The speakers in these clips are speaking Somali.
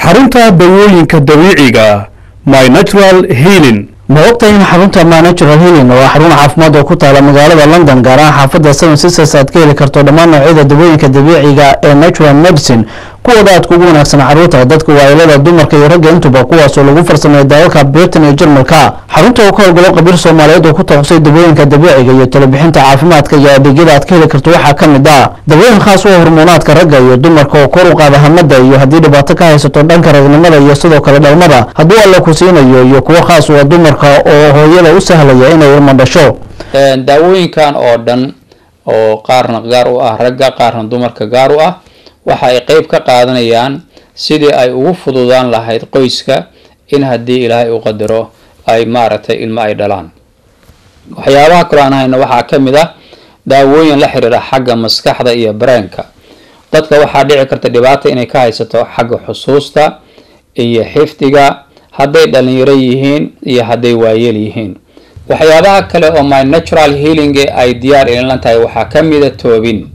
xarunta dawooyinka dabiiciga my natural healing ma ogtahay in xarunta my natural healing oo xarun caafimaad oo ku taala magaalada london gaar ahaan xaafadda seven sisters aad ka heli karto dhammaan noocyada dawooyinka dabiiciga ee natural medicine kuwooda aad kugu wanaagsan caruurta dadka waailada dumarka iyo ragga intuba kuwaasoo lagu farsameeya dalalka britain iyo jarmalka xarunta oo ka howlgalo qabiir soomaaliyeed oo ku takhusay dawooyinka dabiiciga iyo talabixinta caafimaadka iyo adeegyada aad ka heli karto waxaa ka mid ah dawooyin khaas u hormoonaadka ragga iyo dumarka oo kor u qaada hamada iyo haddii dhibaato ka haysato dhanka ragnimada iyo sidoo kale dhalmada hadduu alla ku siinayo iyo kuwo khaas u ah dumarka oo hooyada u sahlaya inay ilmo dhasho daawooyinkan oo dhan oo qaarna gaar u ah ragga qaarna dumarka gaar u ah waxa ay qeyb ka qaadanayaan sidii ay ugu fududaan lahayd qoyska in haddii ilaahay u qadaro ay maaragtay ilmo ay dhalaan waxyaabaha kaloo aan hayno waxaa ka mid ah daawooyin la xiriira xagga maskaxda iyo bareenka dadka waxaa dhici karta dhibaata inay ka haysato xagga xusuusta iyo xifdiga hadday dhalinyaro yihiin iyo hadday waayeel yihiin waxyaabaha kale oo my natural healing ay diyaar ilinlan tahay waxaa ka mida toobin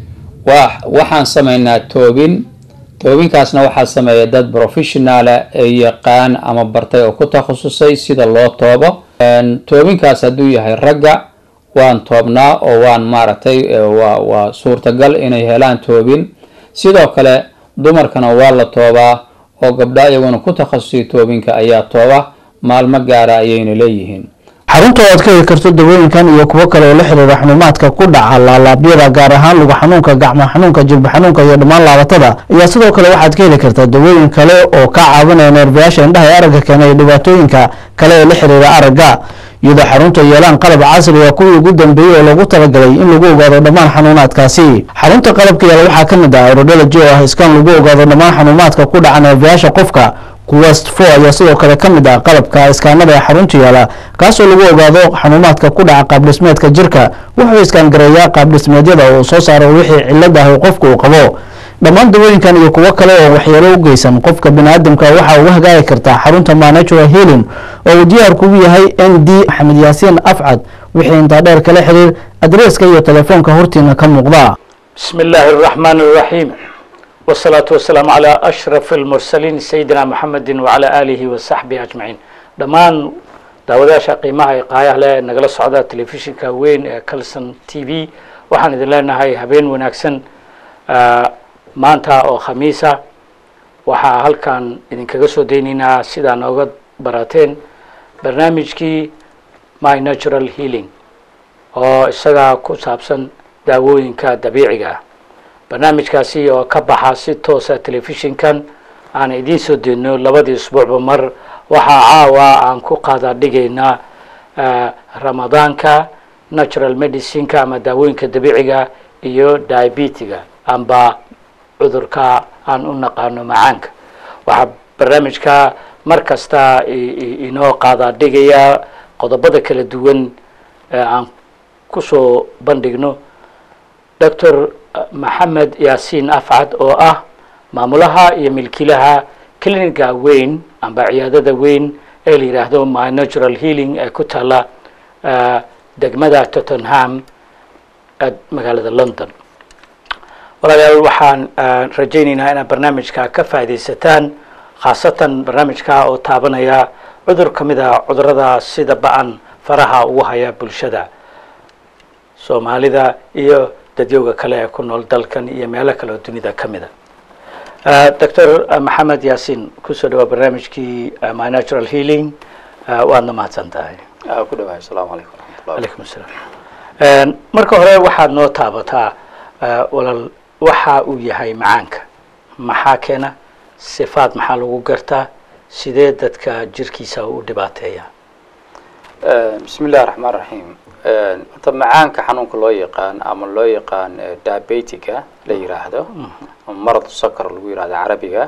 wa waxaan sameynaa toobin toobinkaasna waxaa sameeya dad professionala ee yaqaan ama bartay oo ku takhasusay sida loo toobo toobinkaas hadduu yahay ragga waan toobnaa oo waan maaragtay waa waa suurtagal inay helaan toobin sidoo kale dumarkana waa la toobaa oo gabdha iyaguna ku takhasusay toobinka ayaa tooba maalmo gaara ayayna leeyihiin xarunta oo aad ka heli karto dawooyinkan iyo kuwo kale oo la xiriira xunuumaadka ku dhaca laalaabyada gaar ahaan lugu xanuunka gacmo xanuunka jilba xanuunka iyo dhammaan laabatada ayaa sidoo kale waxaad ka heli kartaa dawooyin kale oo ka caawinaya neerbayaasha indhaha ee aragga keena iyo dhibaatooyinka kale ee la xiriira aragga iyadoo xarunta yeelaan qalab casri ah kuwii ugu dambeeyey oo loogu talagalay in lagu ogaado dhammaan xanuunaadkaasi xarunta qalabka yaala waxaa ka mid ah aerodology oo ah iskaan lagu ogaado dhammaan xanuumaadka ku dhaca neerbayaasha qofka quwest four ayaa sidoo kale ka mid ah qalabka iskaanada ee xarunta yaala kaasoo lagu ogaado xanuumaadka ku dhaca qaabdhismeedka jirka wuxuu iskaangareeyaa qaabdhismeedyada uu soo saaro wixii cilad ah qofka uu qabo dhammaan dawooyinkan iyo kuwo kale oo waxyeelo u geysan qofka baniaadamka waxaa uga hagaagi kartaa xarunta my natural healing oo uu diyaar kugu yahay n d maxamed yaasiin afcad wixii intaa dheer kala xiriir adreeska iyo telefoonka hortiina ka muuqda بسم الله الرحمن الرحيم والصلاة والسلام على أشرف المرسلين سيدنا محمد وعلى آله وصحبه أجمعين دمان daawadayaasha qiimaha ee qaayaha leh nagala socda telefishinka weyn ee calson t v waxaan idin leenahay habeen wanaagsan maanta oo khamiisa waxaa halkan idinkaga soo daynaynaa sidaa nooga barateen barnaamijkii my natural healing oo isagaa ku saabsan daawooyinka dabiiciga ah barnaamijkaasi oo ka baxa si toosa telefishinkan aan idiin soo deedno labadii isbuucba mar waxaa caawa aan ku qaada dhigaynaa ramadaanka natural medicineka ama daawooyinka dabiiciga iyo diabetiga amba cudurka aan u naqaano macaanka waxaa barnaamijka mar kasta inoo qaada dhigaya qodobada kala duwan ee aan kusoo bandhigno doctor maxamed yaasiin afcad oo ah maamulaha iyo milkilaha cliniga weyn amba ciyaadada weyn ee la yidhaahdo my natural healing ee ku taala degmada tottenham magaalada london walaalayaal waxaan rajaynaynaa inaad barnaamijka ka faaidaysataan khaasatan barnaamijka oo taabanaya cudur ka mid a cudurada sida ba-an faraha ugu haya bulshada soomaalida iyo dadyowga kale ee ku nool dalkan iyo meelo kale oo dunida ka mida doctor maxamed yaasiin kusoo dhawaa barnaamijkii my natural healing waadna mahadsan tahay ku dhawahay asalaamu calaykum waraxmatullah alaykum asalaam marka hore waxaad noo taabataa walaal waxa uu yahay macaanka maxaa keena sifaad maxaa lagu gartaa sidee dadka jirkiisa u dhibaateeya bismi illahi raxmaan raxiim horta macaanka xanuunka loo yaqaan ama loo yaqaan diabetiga la yiraahdo marad sakar lagu yirahdo carabiga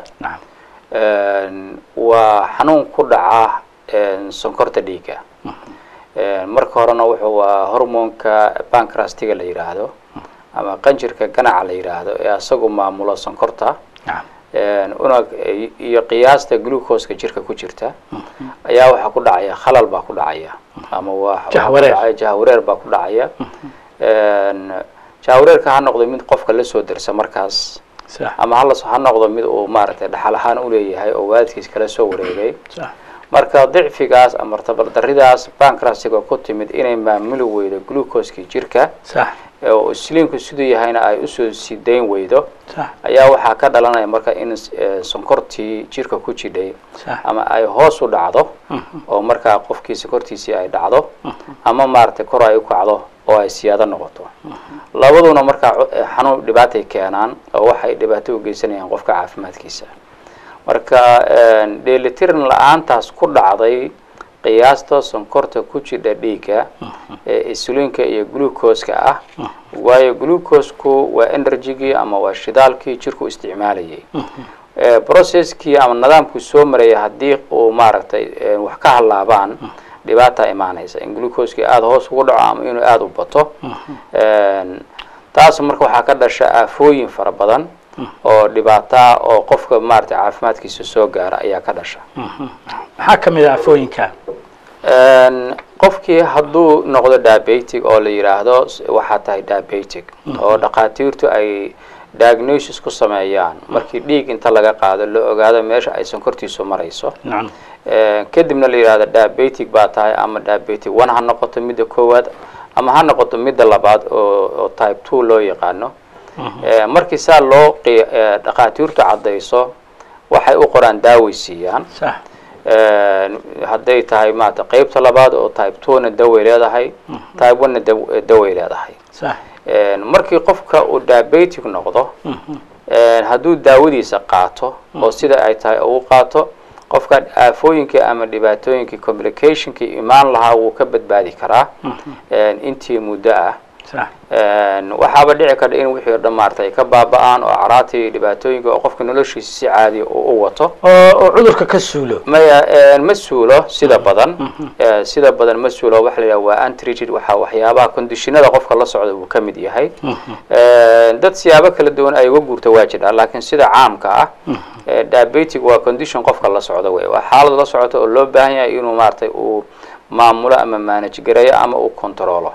waa xanuun ku dhaca sonkorta dhiigga marka horena wuxuu waa hormoonka bancrastiga la yiraahdo ama qanjirka ganaca la yiraahdo ee isagu maamulo sonkorta unag iyo qiyaasta glucoska jirka ku jirta ayaa waxaa ku dhacaya khalal baa ku dhacaya ama waa Jahwareer. jahwareer baa ku dhacaya jahwareerka ha noqdo mid qofka lasoo dersa markaas sax ama halas ha noqdo mid uu maaragtay dhaxal ahaan uleeyahay oo waalidkiis kala soo wareegay sax marka dicfigaas ama tabardaridaas bankrasiga ku timid inay maamuli weydo glucoskii jirka sax oo isliinku siduu yahayna ay usoo sidayn weydo sax ayaa waxaa ka dhalanaya marka in eh, sonkortii jirka ku jidhay sax ama ay hoos u dhacdo oo markaa qofkii sonkortiisii ay dhacdo ama maaragtay kor ay u kacdo oo ay siyaado noqoto labaduna markaa cu- eh, xanuun dhibaatay keenaan oo waxay dhibaato u geysanayaan qofka caafimaadkiisa marka dheelitiran la-aantaas ku dhacday qiyaasta sonkorta ku jidha dhiigga ee insulinka iyo glucoska ah waayo glucosku waa energygii ama waa shidaalkii jirku isticmaalayay Eh, processkii ama nidaamkii soo maraya haddii uu maaragtay eh, wax ka halaabaan dhibaata imaanaysa in glucoskii aada hoos ugu dhaco ama inuu aada u bato En, taas marka waxaa ka dhasha aafooyin fara badan oo dhibaata oo qofka maaragtay caafimaadkiisa soo gaara ayaa ka dhasha maxaa ka mid ah afooyinka En, qofkii hadduu noqdo diabetic oo la yidhaahdo s- waxaa tahay diabetic oo dhakhaatiirtu ay diagnosis ku sameeyaan markii dhiig inta laga qaado la ogaado meesha ay sonkortiisu marayso nacam Eh, kadibna la yidhahdo diabetic baa tahay ama diabetic one ha noqoto midda koowaad ama ha noqoto midda labaad oo oo type two loo yaqaano Eh, markii saa loo qi- eh, dhakhaatiirtu caddayso waxay u qoraan daaway siiyaan sax Eh, hadday tahay maarata qeybta labaad oo type two-na daway leedahay type one-na daw- daway leedahay sax Eh, markii qofka uu diabetic noqdo eh, hadduu daawadiisa qaato oo sida ay tahay ugu qaato qofka aafooyinkii ama dhibaatooyinkii complicationkii imaan lahaa wuu ka badbaadi karaa Eh, intii muddo ah sax En, waxaaba dhici karta in wixii o dhan maarata ay ka baaba-aan oo caraatii iyo dhibaatooyinka oo qofka noloshiisa si caadiya uu u wato oo oo cudurka ka suulo maya ma suulo sida badan Eh, sida badan ma suulo waxa la yidhaha waa untreated waxa waxyaabaha conditionada qofka la socda uu ka mid yahay Eh, dad siyaabo kala duwan ay uga guurta waa jira laakiin sida caamka ah eh, diabetic waa condition qofka la socda wey waa xaalad la socota oo loo baahan yahay inuu maaragtay uu maamulo ama manage gareeyo ama uu controlo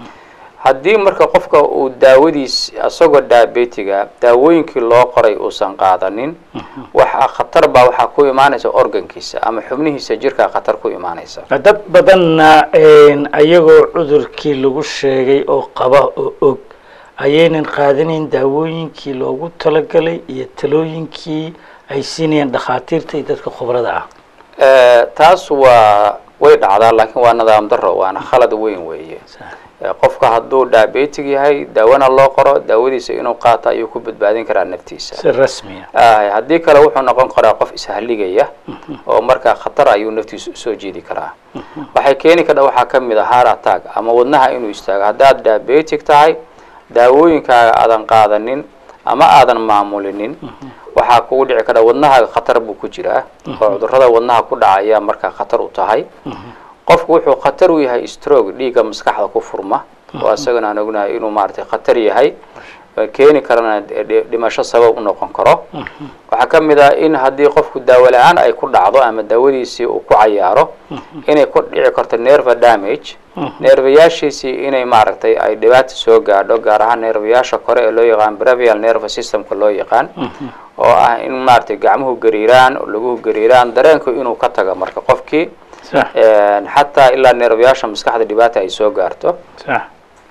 haddii marka qofka uu daawadiis isagoo diabetiga daawooyinkii loo qoray uusan qaadanin waxaa khatar baa waxaa ku imaanaysa organkiisa ama xubnihiisa jirkaa khatar ku imaanaysa dad badanna ayagoo cudurkii lagu sheegay oo qaba oo og ayaynan qaadanayn daawooyinkii loogu talagalay iyo talooyinkii ay siinayeen dhakhaatiirta iyo dadka khubrada ah Eh, taas waa way dhacdaa laakiin waa nidaam daro waana khalad weyn weeye Eh, qofka hadduu diabetic yahay daawona loo qoro daawadiisa inuu qaato ayuu ku badbaadin karaa naftiisa si rasmiya Ah, haddii kale wuxuu noqon karaa qof ishaligaya oo markaa khatar ayuu naftiisa usoo jeedi karaa waxay keeni karta waxaa ka mid a heart attack ama wadnaha inuu istaago haddaad diabetic tahay daawooyinkaaga aadan qaadanin ama aadan maamulinin waxaa kugu dhici kara wadnahaaga khatar buu ku jiraa oo cudurrada wadnaha ku dhaca ayaa markaa khatar u tahay qofku wuxuu khatar u yahay stroke dhiigga maskaxda ku furma oo isagana aan ognahay inuu maaragtay khatar yahay ee keeni karana dhi- dhimasho sabab u noqon karo waxaa ka mid ah in haddii qofku daawo la-aan ay ku dhacdo ama daawadiisii uu ku cayaaro inay ku dhici karto nerve damage neervayaashiisii inay maaragtay ay dhibaata soo gaadho gaar ahaan neervayaasha kore ee loo yaqaan bravial nerve systemka loo yaqaan oo ah in maaragtay gacmuhu gariiraan laguhu gariiraan dareenku inuu ka tago marka qofkii sax een, xataa ilaa neervayaasha maskaxda dhibaata ay soo gaarto sax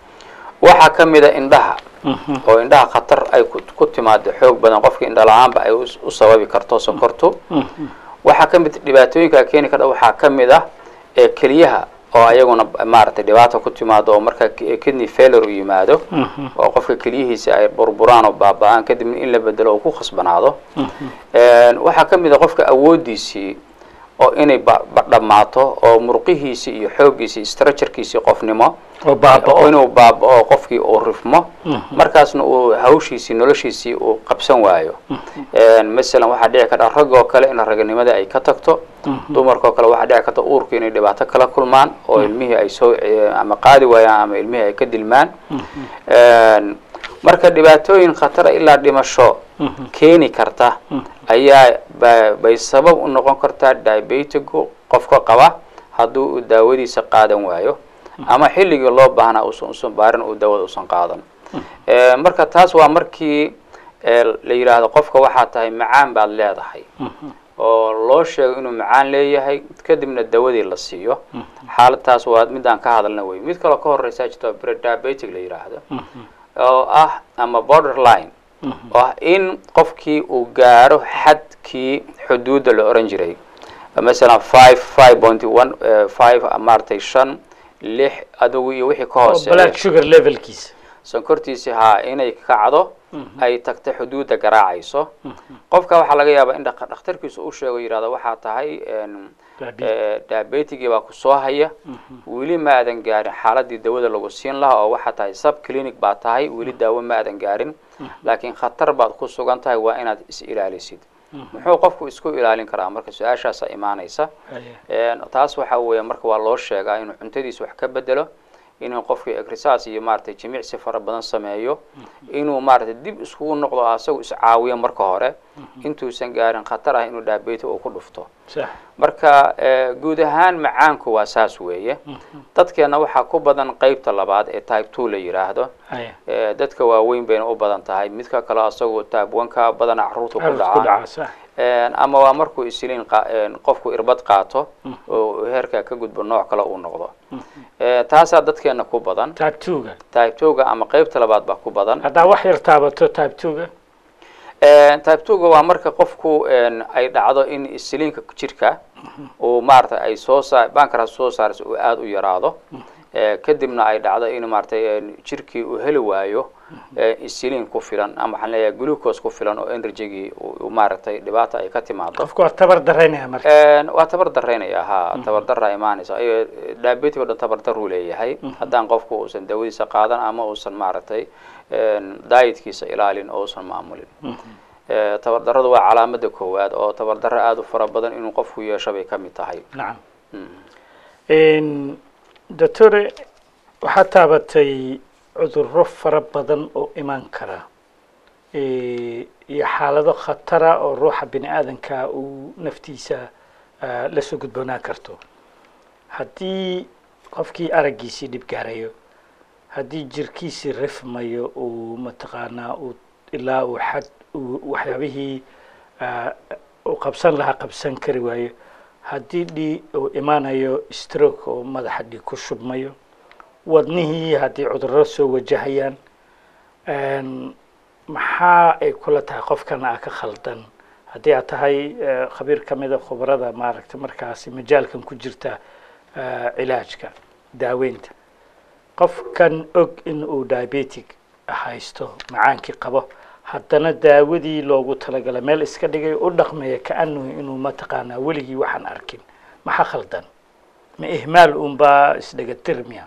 waxaa ka mid a indhaha oo indhaha khatar ay ku ku timaado xoog badan qofka indha la-aanba ay us- u sababi karto sonkortu waxaa ka mid dhibaatooyinka keeni karta waxaa ka mid ah ee keliyaha oo ayaguna maaragtay dhibaata ku timaado oo marka ki- kidney failure u yimaado oo qofka keliyihiisa ay burburaan oo baaba-aan kadibna in la bedelo oo ku khasbanaado Een, waxaa ka mid a qofka awoodiisii oo inay ba- ba- dhammaato oo murqihiisii iyo xooggiisii structurekiisii qofnimo oo baaba-o inuu baaba-o qofkii uu rifmo markaasna uu hawshiisii noloshiisii uu qabsan waayo Een, masalan waxaa dhici karta rag oo kale in raganimada ay ka tagto dumarkoo kale waxaa dhici karta uurku inay dhibaato kala kulmaan oo ilmihii ay soo eh, ama qaadi waayaan ama ilmihii ay ka dilmaan Een, marka dhibaatooyin khatara ilaa dhimasho keeni karta ayaa ba- bay sabab u noqon kartaa diabetigu qofka qaba hadduu uu daawadiisa qaadan waayo ama xilligii loo baahnaa usan usan baarin uu daawada usan qaadan Eh, marka taas waa markii ee la yidhaahdo qofka waxaa tahay macaan baad leedahay oo loo sheego inuu macaan leeyahay kadibna dawadii la siiyo xaaladtaas waa midaan ka hadalna wey mid kaloo ka horeysaa jirta prediabetic la yidhaahdo oo ah ama borderline oo ah in qofkii uu gaaro xadkii xuduudda la oran jiray masalan five five point one five maaragtay shan lix adigu iyo wixii ka oo hooseeya blood sugar levelkiisa sonkortiisi haa inay kacdo ay tagto xuduudda garaacayso qofka waxaa laga yaabaa in dhaq- dhakhtarkiisu u sheego yidhahdo waxaa tahay en, Diabetes. eh, diabetigii baa ku soo haya weli ma aadan gaarin xaaladii dawada lagu siin lahaa oo waxaa tahay sub clinic baa tahay weli daawo ma aadan gaarin laakiin khatar baad ku sugan tahay waa inaad is ilaalisid muxuu qofku isku ilaalin karaa marka su-aashaasa imaanaysa En, taas waxa weeye marka waa loo sheegaa inuu cuntadiisa wax ka bedelo inuu qofkii exercise iyo maaragtay jimicsi fara badan sameeyo inuu maaragtay dib iskugu noqdo asagu iscaawiyo marka hore intuusan gaarin khatar ah inuu diabetes uu ku dhufto sax marka eh, guud ahaan macaanku waa saas weeye dadkeena waxaa ku badan qeybta labaad ee type two la yidhaahdo haya Eh, dadka waaweyn bayna u badan tahay midka kale asagoo type one ka badana caruurta ku carruurta ku dhacaa dhaca sax En, ama waa markuu isliin qa- en, qofku irbad qaato oo heerka ka gudbo nooc kale uu noqdo Eh, taasaa dadkeena ku badan type two-ga type two-ga ama qeybta labaad baa ku badan haddaa wax yar taabato type two-ga En, type two-ga waa marka qofku en, ay dhacdo in isliinka jirka uu maaragtay ay soo saar bankaraas soo saarayso uu aada u yaraado Eh, kadibna ay dhacdo in maaragtay en, jirkii uu heli waayo eh, isliin ku filan ama waxaan leeyahay glucose ku filan oo energygii uu uu maaragtay dhibaata ay ka timaado qofku waa tabar daraynaya marka En, waa tabar daraynaya ha tabar daraa imaanaysa ayo diabetic o dhan tabar daruu leeyahay haddaan qofku uusan dawadiisa qaadan ama uusan maaragtay en, dietkiisa ilaalin oo uusan maamulin Eh, tabar daradu waa calaamada koowaad oo tabar daro aada u fara badan inuu qofku yeesho bay ka mid tahay nacam doctore waxaad taabatay cudurro fara badan oo iman kara Eh, iyo xaalado khatara oo ruuxa bini aadanka uu naftiisa ah, la soo gudboonaan karto haddii qofkii araggiisii dhib gaarayo haddii jirkiisii rifmayo uu mataqaanaa uu ilaa uu xad uu waxyaabihii ah, uu qabsan lahaa qabsan kari waayo haddii dhii uu imaanayo stroke oo madaxa dhiig ku shubmayo wadnihii haddii cudurro soo wajahayaan En, maxaa ay kula tahay qofkan aa ka khaldan haddii aad tahay eh, khabiir ka mida khubarada maaragtay markaasi majaalkan ku jirta eh, cilaajka daaweynta qofkan og in uu diabetic haysto macaankii qabo haddana daawadii loogu talagalay meel iska dhigay u dhaqmaya kaanahu inuu mataqaanaa weligii waxaan arkin maxaa khaldan ma ihmaal unbaa isdhegatir miya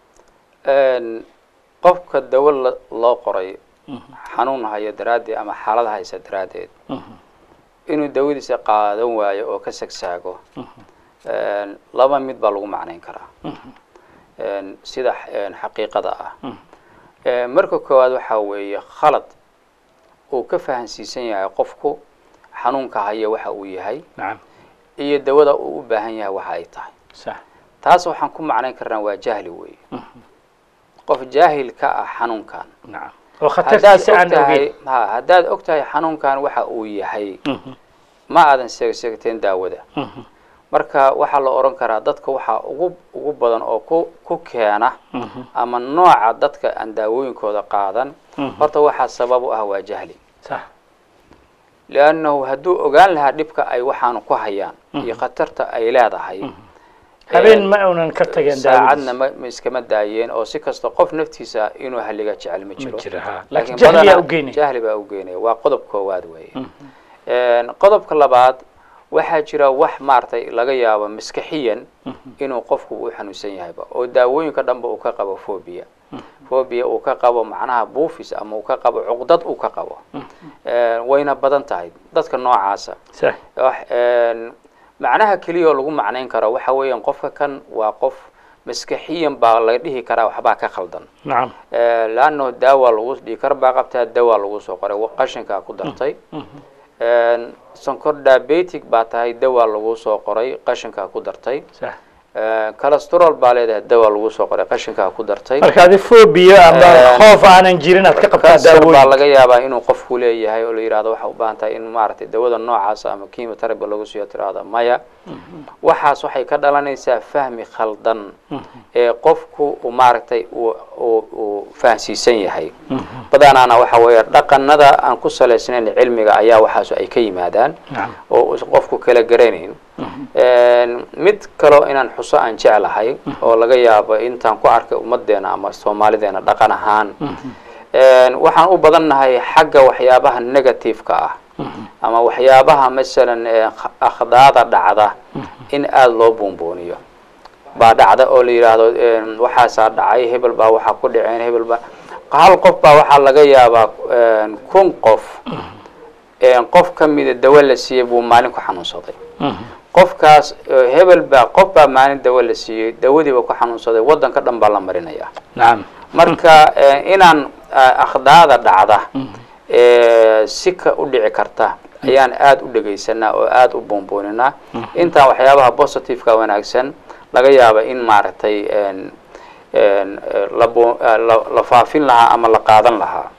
En, qofka dawo la- loo qoray xanuun hayo daraaddeed ama xaalad haysa daraaddeed inuu dawadiisa qaadan waayo oo ka sagsaago En, laba mid baa lagu macnayn karaa En, sida en, xaqiiqada ah En, marka koowaad waxaa weeye khalad uu ka fahansiisan yahay qofku xanuunka haya waxa uu yahay nacam iyo dawada uu u baahan yahay waxa ay tahay sax taas waxaan ku macnayn karnaa waa jahli weeye qof jaahil ka ah xanuunkan nacam oo haddaad khatartiisa aan ogtahay ogeyn ha haddaad og tahay xanuunkan waxa uu yahay ma aadan seegseegteen daawada marka waxaa la odhan karaa dadka waxaa ugu ugu badan oo ku ku keena ama nooca dadka aan daawooyinkooda qaadan horta waxaa sabab u ah waa jahli sax liannahu hadduu ogaan lahaa dhibka ay waxaanu ku hayaan iyo khatarta ay leedahay habeen ma uunan ka tageen saacadna ma ma iskama daayeen oo si kasta qof naftiisa inuu halliga jecel ma jiro jiro, ha. laakiin Laakiin jahliyaa badanaa u geynaya. jahli baa u geynaya waa qodob koowaad weeye En, qodobka labaad waxaa jira wax maaragtay laga yaabo maskaxiyan inuu qofku u xanuunsan yahayba oo daawooyinka dhanba uu ka qabo phobia phobia uu ka qabo macnaha buufis ama uu ka qabo cuqdad uu ka qabo En, wayna badan tahay dadka noocaasa sax wax en, macnaha keliya oo lagu macnayn karo waxa weeyaan qofka kan waa qof maskaxiyan baa laga dhihi karaa waxbaa ka khaldan nacam laanno daawa lagu dhiikar baa qabtaa dawaa lagu soo qoray wa- qashinkaa ku dartay En, sonkor diabetic baa tahay dawaa lagu soo qoray qashinkaa ku dartay sax calestrol baa leedahay dawa lagu soo qoray qashinkaa ku dartay marka adi phobia ama Eh, khoof aanan jirin aad ka qabtaa kansar baa daawooyin laga yaabaa inuu qofku leeyahay oo la yidhahdo waxa u baahan tahay in maaragtay dawada noocaas ama chemotherapy lagu siiyo tirahda maya waxaas waxay ka dhalanaysaa fahmi khaldan ee qofku uu maaragtay uu uu uu fahansiisan yahay badanaana waxa weeye dhaqanada aan ku salaysnayn cilmiga ayaa waxaas ay ka yimaadaan Nacam. oo uusan qofku kala garanayn mid kaloo inaan xuso aan jeclahay oo laga yaabo intaan ku arkay ummadeena ama soomaalideena dhaqan ahaan waxaan u badannahay xagga waxyaabaha negative-ka ah ama waxyaabaha masalan ee akhdaada dhacda in aada loo buunbuuniyo baa dhacda oo la yidhaahdo waxaasaa dhacay hebel baa waxaa ku dhaceen hebel baa hal qof baa waxaa laga yaabaa kun qof qof ka mida dawo la siiyey buu maalin ku xanuunsaday qofkaas hebel baa qof baa maalin dawo la siiyey dawadiiba ku xanuunsaday waddanka dhan baa la marinaya nacam marka inaan akhdaada dhacda si ka u dhici karta ayaan aada u dhegaysanaa oo aada u buunbuuninaa intaan waxyaabaha positiveka wanaagsan laga yaaba in maaragtay la faafin lahaa ama la qaadan lahaa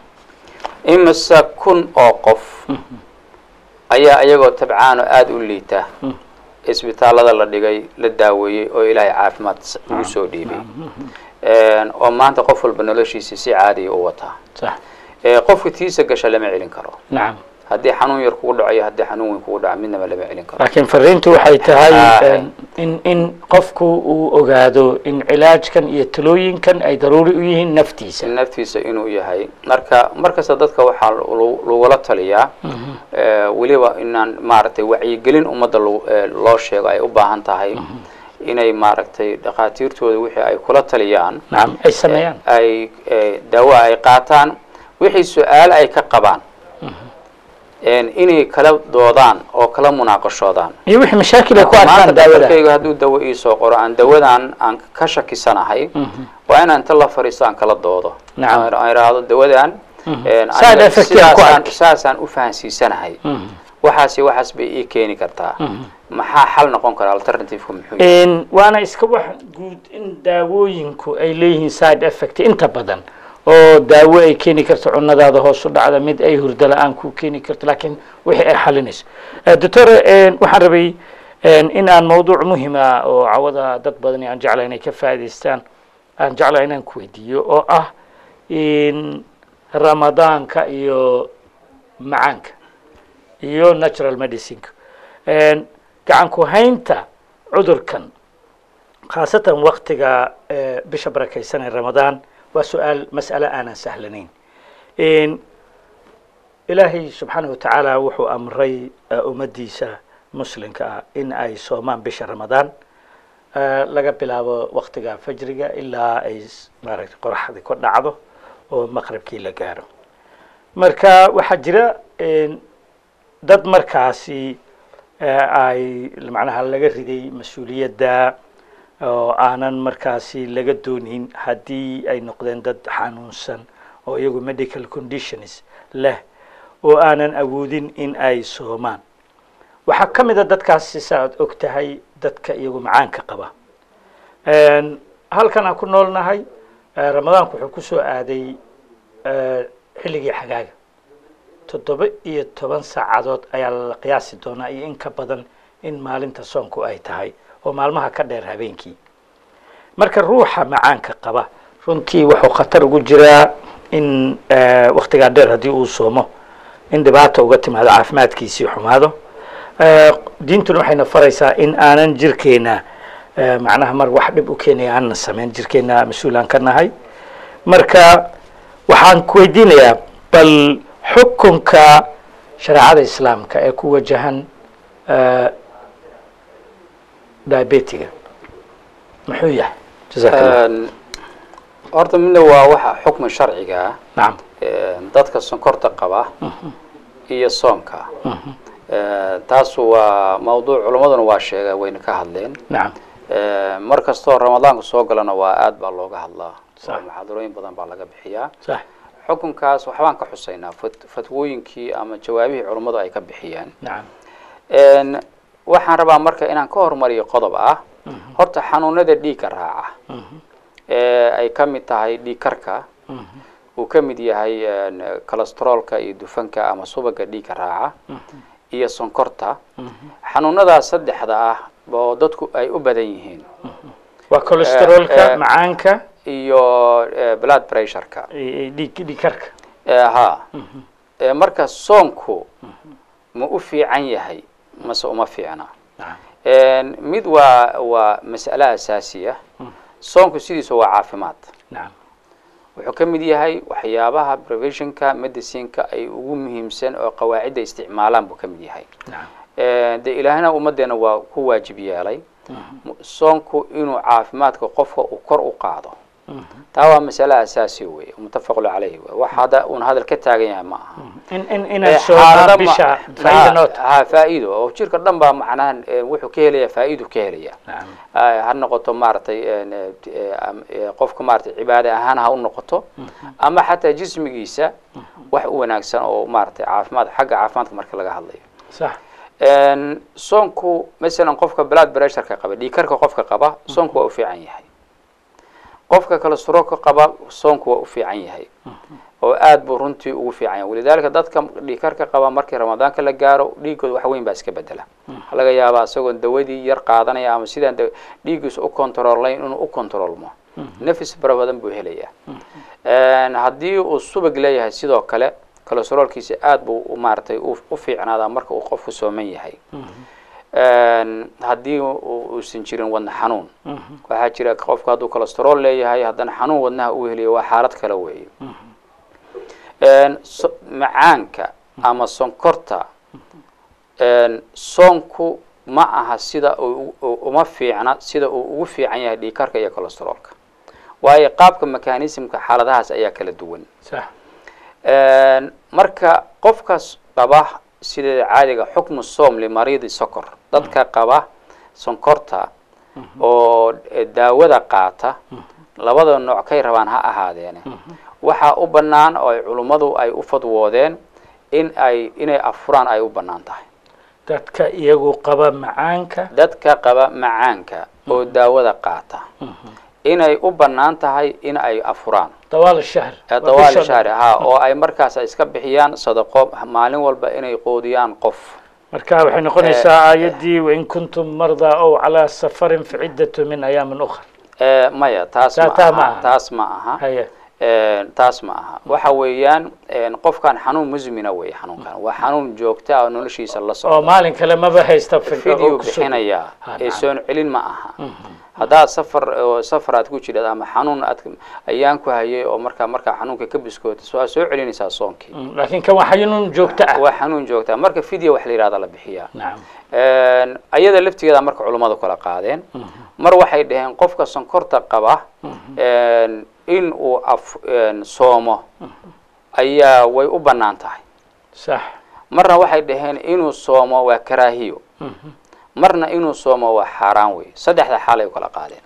imise kun oo qof ayaa iyagoo tabcaano aada u liita isbitaalada la dhigay la daaweeyey oo ilaahay caafimaad ugu soo dhiibay oo maanta qof walba noloshiisa si caadiya u wataa sax qofka tiisa gasha lama celin karo nacam haddii xanuun yar kugu dhaco iyo haddii xanuun weyn kugu dhaco midnaba lama celin karo laakiin fariintu waxay tahay Ah. in in qofku uu ogaado in cilaajkan iyo talooyinkan ay daruuri u yihiin naftiisa naftiisa inuu yahay marka markasta dadka waxaa lu- lagula taliyaa weliba inaan maaragtay wacyigelin ummadda lo- eh, loo sheego ay u baahan tahay inay maaragtay dhakhaatiirtooda wixii ay kula taliyaan nacam ay sameeyaan ay eh, daawo ay qaataan wixii su-aal ay ka qabaan inay kala doodaan oo kala munaaqashoodaan iyo wixii mashaakil ay ku maanta arkaan daawada dhakhtarkayga hadduu dawo iisoo qoro aan dawadan aan ka shakisanahay waa inaan inta la fariisto aan kala doodo Nacam. aan aan idhaahdo dawadan een, Side aniga effect aan ku sidaasaan- arki. saasaan u fahansiisanahay waxaasi waxaas bay ii keeni kartaa maxaa xal noqon kara alternativeka muxuu yahay Een, waana iska wax guud in daawooyinku ay leeyihiin side effect inta badan oo daawo ay keeni karto cunadaada hoos u dhacda mid ay hurdo la-aan ku keeni karto laakiin wixii ay xalinayso Eh, doctor een, waxaan rabay een, in aan mawduuc muhima oo cawada dad badani aan jeclahay inay ka faa'iidaystaan aan jeclahay inaan ku weydiiyo oo ah in ramadaanka iyo macaanka iyo natural medicineka Een, gacan ku haynta cudurkan khaasatan waktiga eh, bisha barakaysan ee ramadaan waa su-aal mas'ale aanan sahlanayn Een, ilaahay subxaanahu watacaala wuxuu amray eh, ummaddiisa muslimka ah in ay soomaan bisha ramadaan eh, laga bilaabo waktiga fajriga ilaa ay s- maaragtay qoraxdii ku dhacdo oo maqribkii la gaaro marka waxaa jira een, dad markaasi eh, ay macnaha laga riday mas-uuliyadda oo aanan markaasi laga doonin haddii ay noqdeen dad xanuunsan oo iyagu medical conditions leh oo aanan awoodin in ay soomaan waxaa ka mid a dadkaasi saaad og tahay dadka iyagu macaanka qaba Een, halkan aan ku noolnahay eh, ramadaanku wuxuu ku soo aaday eh, xilligii xagaaga toddoba iyo toban saacadood ayaa la qiyaasi doonaa iyo in ka badan in maalinta soonku ay tahay oo maalmaha ka dheer habeenkii marka ruuxa macaanka qaba runtii wuxuu khatar ugu jiraa in eh, waktigaa dheer haddii uu soomo in dhibaata uga timaado caafimaadkiisii xumaado Eh, diintuna waxayna faraysaa in aanan jirkeena eh, macnaha mar wax dhib u keenaya aanan samayn jirkeena mas-uulaan ka nahay marka waxaan ku weydiinayaa bal xukunka shareecada islaamka ee ku wajahan eh, diabetiga muxuu yahay jazaaka allah Een, horta midna waa waxa xukmi sharciga ah nacam een, dadka sonkorta qaba iyo soomka Ee, taasu waa mawduuc culammaduna waa sheega wayna ka hadleen nacam Ee, mar kastoo ramadaanku soo galana waa aad baa looga hadlaa Sax. oo muxaadarooyin badan baa laga bixiyaa sax xukunkaas waxbaan ka xusaynaa fat- fatwooyinkii ama jawaabihii culummadu ay ka bixiyeen nacam Een, waxaan rabaa marka inaan ka hormariyo qodob ah horta xanuunada dhiigga raaca ee ay ka mid tahay dhiig karka uu ka mid yahay cholesteroolka iyo dufanka ama subaga dhiigga raaca iyo sonkorta xanuunadaas saddexda ah oo dadku ay u badan yihiin waa Eh, cholesteroolka eh, macaanka iyo eh, blood pressureka iyo dhiig dhiigkarka Eh, ha Eh, marka soonku ma u fiican yahay mase uma fiicna nacam mid waa waa mas'ale asaasiya soonku sidiisa waa caafimaad nacam wuxuu ka mid yahay waxyaabaha preventionka medicineka ay ugu muhiimsan oo qawaacidda isticmaalaan buu ka mid yahay nacam Eh, dee ilaahna ummaddeena waa ku waajib yeelay soonku inuu caafimaadka qofka uu kor u qaado taa waa masale asaasi wey mutafaqu calayhi wey wax hadda uun hadal ka taagan yahay ma aha in in Eh, inaad xaalado soomaa ma- bisha ha- faa'iida noota ha faa'iido oo jirka dhan baa macnaha eh, wuxuu ka helaya faa'iidu ka helaya nacam Ah, ha noqoto maaragtay en, eh, eh, am- eh, qofka maaragtay cibaade ahaan ha u noqoto ama xataa jismigiisa wax u wanaagsan oo maaragtay caafimaad xagga caafimaadka marka laga hadlayo sax En, soonku masalan qofka blood pressureka qaba dhiigkarka qofka qaba soonku waa u fiican yahay qofka cholesteroolka qaba soonku waa u fiican yahay oo aad buu runtii ugu fiican yahay walidaalika dadka dhiigkarka qaba markii ramadaanka la gaaro dhiigooda wax weyn baa iska bedela waxaa laga yaabaa isagoon dawadii yar qaadanaya ama sidaan da- dhiiggiisa u kontroolayn inuu u kontroolmo nafis fara badan buu helayaa En, haddii uu subag leeyahay sidoo kale cholesteroolkiisa aad buu u- maaragtay u u fiicnaadaa marka uu qofku sooman yahay En, haddii uu- uusan jirin wadna xanuun waxaa jira qofku hadduu cholesterool leeyahay haddana xanuun wadnaha uu heliyo waa xaalad kale weeye En, so- macaanka ama sonkorta En, soonku ma aha sida uu u- uma fiicna sida uu ugu fiican yahay dhiigkarka iyo cholesteroolka waayo qaabka mechanismka xaaladahaas ayaa kala duwan sax En, marka qofkaas qaba sideeda caadiga xukmu soom limariidi sokor dadka qaba sonkorta oo eh, daawada qaata labada nooc kay rabaan ha ahaadeene waxaa u bannaan oo ay culummadu ay u fadwoodeen in ay inay afuraan ay u bannaan tahay dadka iyagu qaba macaanka dadka qaba macaanka oo daawada qaata inay u bannaan tahay in ay afuraan dawaal shahr ee dawaali shahri ha oo ay markaas iska bixiyaan sadaqo maalin walba inay qoodiyaan qof marka waxay noqonaysaa aayaddii wain kuntum mardaa ow calaa safarin faciddatu min ayaamin ukhra Eh, maya taas Taa- ma taa ma aha aha. taas ma aha haye Eh, taas ma aha waxa weeyaan eh, qofkan xanuun musmina weeye xanuunkan waa xanuun joogta oo noloshiisa la oo socda maalin kale maba haysta fidda oo video ku soo- bixinaya Ha, ee nacam. soon celin ma aha haddaad safar oo safar aad ku jirad ama xanuun aad ayaan ku hayay oo markaa markaa xanuunka ka biskoota so aad soo celinaysaa soonkii Mm, laakiin kan waa xanuun joogto ah waa xanuun joogta marka video wax la yihahda la bixiyaa nacam En, ayada laftigeeda marka culummadu kala qaadeen mar waxay dhaheen qofka sonkorta qaba en, in uu af en, soomo ayaa way u bannaan tahay sax marna waxay dhaheen inuu soomo waa karaahiyo marna inuu soomo waa xaaraan wey saddexda xaal ay u kala qaadeen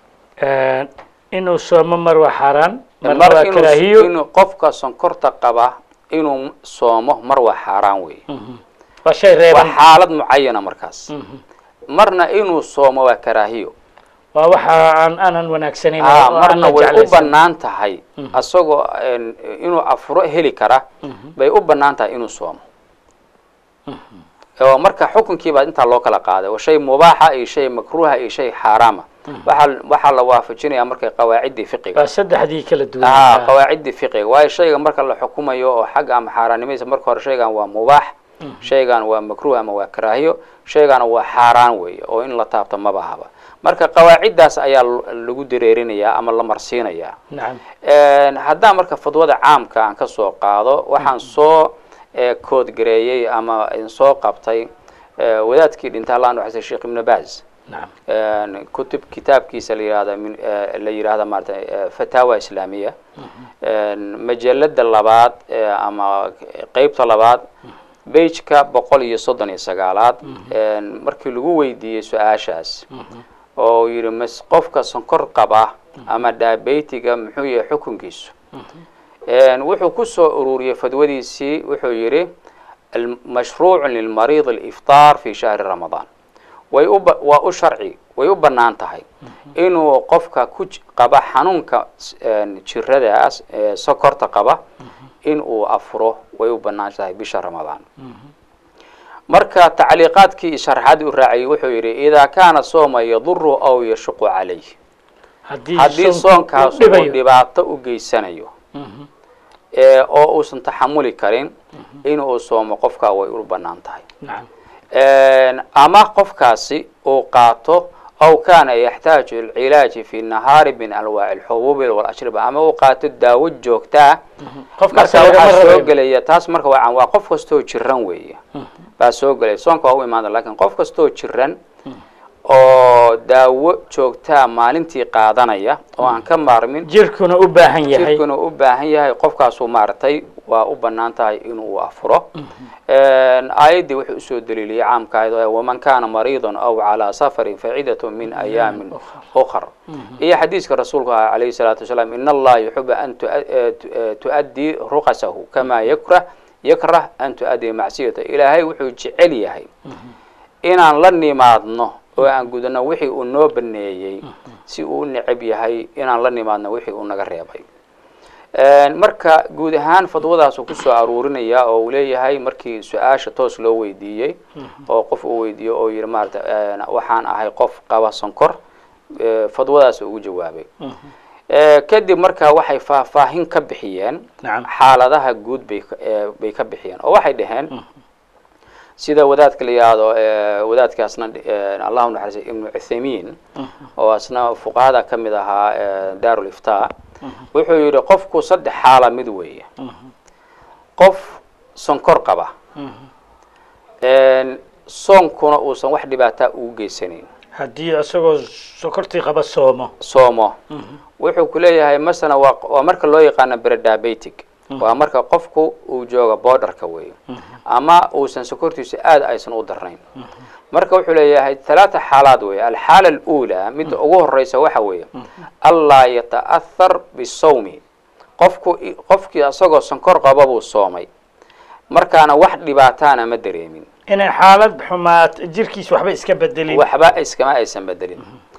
inuu soomo mar waa xaaraan marna mar waa inuu- karaahiyo inuu qofka sonkorta qaba inuu soomo mar waa xaaraan wey waa shay waa reeban xaalad mucayana markaas marna inuu soomo waa karaahiyo waa waxa aan aanan wanaagsanayn ah oo aan marna la way u jeclaysan. bannaan tahay asagoo en, inuu afuro heli kara bay u bannaan tahay inuu soomo oo marka xukunkii baa intaa loo kala qaaday oo shay mubaaxa iyo shay makruuha iyo shay xaaraama waxaa waxaa la waafajinaya markay qawaaciddii fiqiga waa saddexdii kala duwan ah qawaaciddii fiqiga waayo shayga marka la xukumayo oo xagga ama xaaraannimadiisa marka hore shaygan waa mubaax shaygan waa makruuh ama waa karaahiyo shaygana waa xaaraan weeye oo in la taabto maba haba marka qawaaciddaas ayaa l- lagu dareerinayaa ama la marsiinayaa nacam En, haddaan marka fadwada caamka aan ka soo qaado waxaan soo eh, koodgareeyey ama in soo qabtay eh, wadaadkii dhinta allah nuxasay sheekh ibnu baaz nacam En, kutub kitaabkiisa la yihahda min eh, la yihahda maarata eh, fataawa islaamiya En, majalada labaad eh, ama qeybta labaad beijka boqol iyo soddon iyo sagaalaad En, markii lagu weydiiyey su-aashaas oo yidhi mas qofka sonkor qaba ama diabetiga muxuu yahay xukunkiisu En, wuxuu ku soo ururiyey fadwadiisii wuxuu yidhi mashruucu lilmariid aliftaar fi shahri ramadaan way u ba- waa u sharci way u bannaan tahay inuu qofka ku j- qaba xanuunka s- een, jiradaas ee sokorta qaba in uu afuro way u bannaan tahay bisha ramadaan marka tacliiqaadkii iyo sharaxaadii u raacayay wuxuu yidhi idaa kaana sooma yaduru aw yashuqu calayh haddii haddii soonku soonkaas uu uu dhibayo dhibaato u geysanayo Mhm. ee oo uusan taxamuli karin inuu soomo qofkaa way u bannaan tahay nacam Een, ama qofkaasi uu qaato aw kaana yaxtaaju ilcilaaji fi nahaari min anwaaci alxubuubi walashriba ama uu qaato daawo joogtaa qofkaas marka lagama waxaa soo rabayo gelaya taas marka waa waa qof kastoo jiran weeye baa soo gelaya soonka waa u imaada lakin qof kastoo jiran oo daawo joogtaa maalintii qaadanaya oo aan ka maarmin jirkuna u baahan yahay jirkuna u baahan yahay qofkaasuu maaragtay waa u bannaan tahay inuu afuro aayaddii wuxuu usoo daliiliyey caamka ahayd oo waman kaana mariidan aw calaa safarin faciidatu min ayaamin ukhar iyo xadiiska rasuulku ah calayhi salaatu wasalaam in allaha yuxibu an tu- eh, tu- eh, tu'addii ruqasahu kamaa yakrah yakrah an tu'addii macsiyata ilaahay wuxuu jecel yahay inaan la nimaadno oo aan gudano wixii uu noo baneeyey si uu u necab yahay inaan la nimaadno wixii uu naga reebay marka guud ahaan fadwadaasu kusoo aruurinaya oo uu leeyahay markii su-aasha toos loo weydiiyey oo qof uu weydiiyo oo yihi maarata waxaan ahay qof qaba sonkor eh, fadwadaas ugu jawaabay Eh, kadib marka waxay faahfaahin ka bixiyeen Nacam. xaaladaha guud bay ka- eh, bay ka bixiyeen oo waxay dhaheen sida wadaadka la yihahdo eh, wadaadkaasna eh, allahu naxariis ibnu cuthaymiin oo asna fuqahada ka mid ahaa eh, daarul iftaa wuxuu yidhi qofku saddex xaala mid weeye qof sonkor qaba een, soonkuna uusan wax dhibaataa ugu geysanayn haddii isagoo sokortii qaba soomo soomo wuxuu ku leeyahay masalan waa waa marka loo yaqaano brediabetic waa marka qofku uu jooga borderka weeye ama uusan sokortiisu aad aysan u darnayn marka wuxuu leeyahay talaata xaalaad weeye alxaala alula midda ugu horeysa waxa weeye allaa yata'ahar bisawmi qofku qofkii isagoo sonkor qaba buu soomay markaana wax dhibaataana ma dareemin inay xaalad xumaat jirkiisa waxba iska bedelin waxba iskama aysan bedelin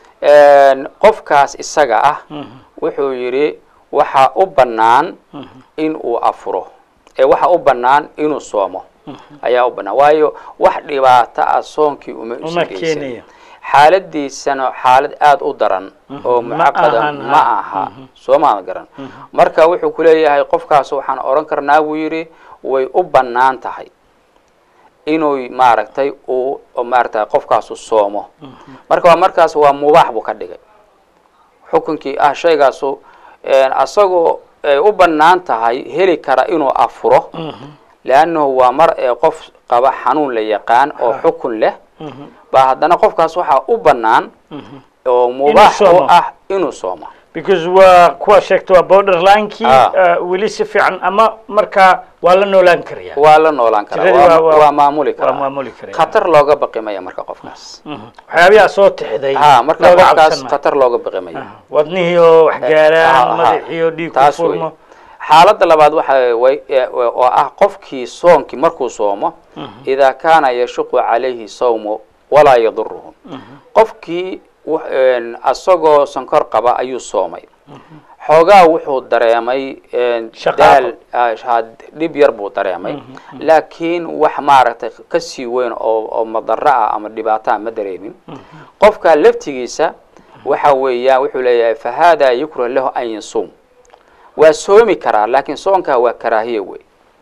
qofkaas isaga ah wuxuu yidhi waxaa u bannaan in uu afuro ee waxaa u bannaan inuu soomo ayaa u bannaan waayo wax dhibaato ah soonkii uma uma usan geysan keenayo xaaladiisana xaalad aada u daran oo Ma mucaqada ahan, ma ha. aha soo maada garan marka wuxuu ku leeyahay qofkaas waxaan odhan karnaa buu yidhi way u bannaan tahay inuu maaragtay uu maaragtay qofkaasu soomo marka waa markaas waa mubaax buu ka dhigay xukunkii ah shaygaasu asagoo ay u bannaan tahay heli kara inuu afuro leannahu waa mar ee qof qaba xanuun la yaqaan oo xukun leh baa haddana qofkaas waxaa u bannaan oo mubaax u soomo. ah inuu soomo because waa kuwa sheegta waa borderlinekii Ah. uh, weli si fiican ama markaa waa la noolaan karaya waa la noolaan karaa Tiradii waa, waa- waa- waa maamuli waa karaa maamuli karaya. khatar looga baqi maya marka qofkaas waxyaabayaa soo tixday ha marka looga qofkaas cabsan maayo. khatar looga baqi maya Ah, wadnihii oo wax Ah, gaaraan ah, madaxii oo dhiig ku taas wey. furmo xaaladda labaad waxa way ee, oo ah qofkii soonkii markuu soomo idaa kaana yashuqu calayhi sawmu walaa yaduruhu qofkii wu- een, asagoo sonkor qaba ayuu soomay xoogaa wuxuu dareemay een, Shaqaaqo. daal ah, had- dhib yar buu dareemay laakiin wax maaragtay kasii weyn oo oo madaro ah ama dhibaataa ma dareemin qofka laftigiisa waxa weeyaan wuxuu leeyahay fa hada yukrah lahu an yasuum waa soomi karaa laakiin soonkaa waa karaahiya wey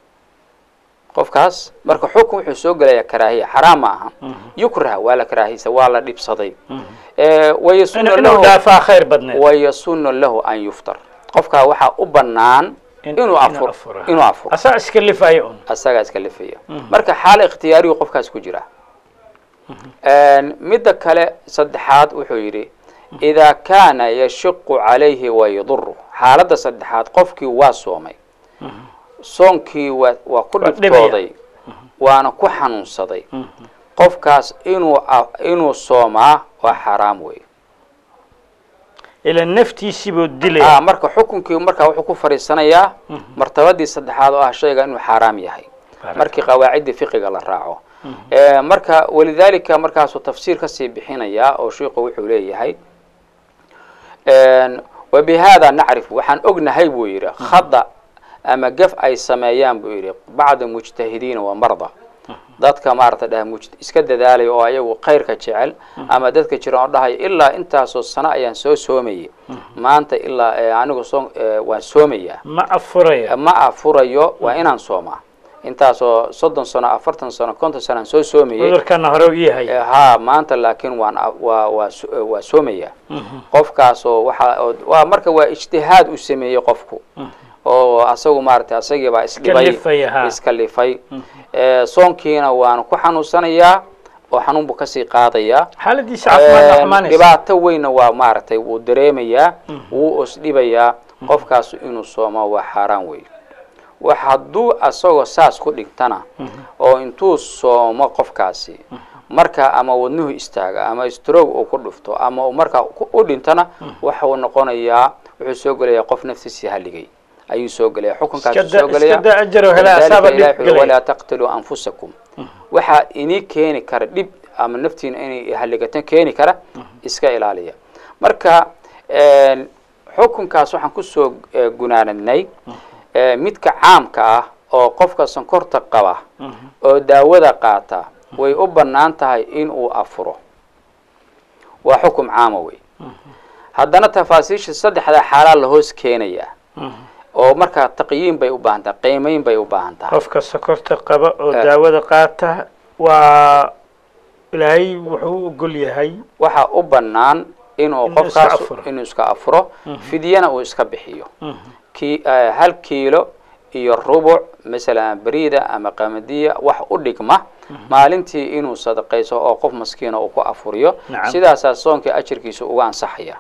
qofkaas marka xukun wuxuu soo gelayaa karaahiya xaraam ma aha yukrah waa la karaahiysa waa la dhibsaday Eh, wayasunu inuu inuu lahu dhaafaa khayr badneed wayasunu lahu an yuftar qofkaa waxaa u bannaan In- inuu inuu afur afuro. inuu afuro asaa iska lifaya un asagaa iska lifaya marka xaal ikhtiyaariyu qofkaas ku jira midda kale saddexaad wuxuu yidhi idaa kaana yashiqu calayhi wayaduru xaaladda saddexaad qofkii waa soomay soonkii waa waa ku Waa dhibtooday waana ku xanuunsaday qofkaas inuu a- inuu soomaa waa xaraam wey ila naftiisii buu ah dilaya marka xukunkii markaa wuxuu ku fadhiisanayaa martabadii saddexaad oo ah shayga inuu xaaraam yahay Barak markii qawaacidii fiqiga la raaco Eh, marka walidaalika markaasuu tafsiir kasii bixinayaa oo shiiku wuxuu leeyahay wabihada nacrif waxaan ognahay buu yidhi khada ama gaf ay sameeyaan buu yidhi bacda mujtahidiina wa marda dadka maarata dhah muj- iska dadaalaya oo ayagu khayrka jecel ama dadka jira oo dhahaya ilaa intaasoo sano ayaan soo soomayay maanta ilaa eh, anigu soo eh, waan soomayaa ma afuraya ma afurayo waa inaan soomaa intaasoo soddon sano afartan sano konton sano aan soo soomayay cudurkana hore u yahay Eh, haa maanta laakiin waan a- waa waa so- eh, waa soomaya qofkaasoo waxa oo- waa marka waa ijtihaad uu sameeyey qofku oo asagu maaragtay asagiibaa isdhibay Iskalifaya, haa. iskalifay Eh, soonkiina waan ku xanuunsanayaa oo xanuun buu kasii qaadayaa xaaladiisa caafimaad Eh, xumaanaysa dhibaato weynna waa maaragtay wuu dareemayaa wuu osdhibayaa qofkaas inuu soomo waa xaaraan wey wax hadduu asagoo saas ku dhigtana oo intuu soomo qofkaasi marka ama wadnuhu istaaga ama stroog uu ku dhufto ama uu markaa ku- u dhintana waxuu noqonayaa wuxuu soo gelayaa qof naftiisii haligay ayuu soo gelaya xukunkaas Iska da- soo gelaya iska da ajar oo helaa, Walidaalika asaaba dhib Ilaahi wuxuu gelaya. walaa taqtuluu anfusakum waxaa inii keeni kara dhib ama naftiina inay haligatan keeni kara iska ilaaliya marka een, xukunkaas waxaan kusoo eh, gunaanadnay eh, midka caamka ah oo qofka sonkorta qaba oo daawada qaata way u bannaan tahay inuu afuro waa xukum caama wey haddana tafaasiisha saddexda xaalaa la hoos keenaya oo markaa taqyiin bay u baahan tahay qiimeyn bay u baahan tahay qofka sokorta qaba oo Eh. daawada qaata waa ilaahay wuxuu u ogol yahay waxaa u bannaan inuu Inuu iska qofkaas afuro. inuu iska afuro fidyana uu iska bixiyo ki eh, hal kiilo iyo rubuc masalan beriida ama qamadiya wax u dhigma maalintii inuu sadaqayso oo qof maskiina uu ku afuriyo Nacam. sidaasaa soonka ajirkiisa uga ansaxaya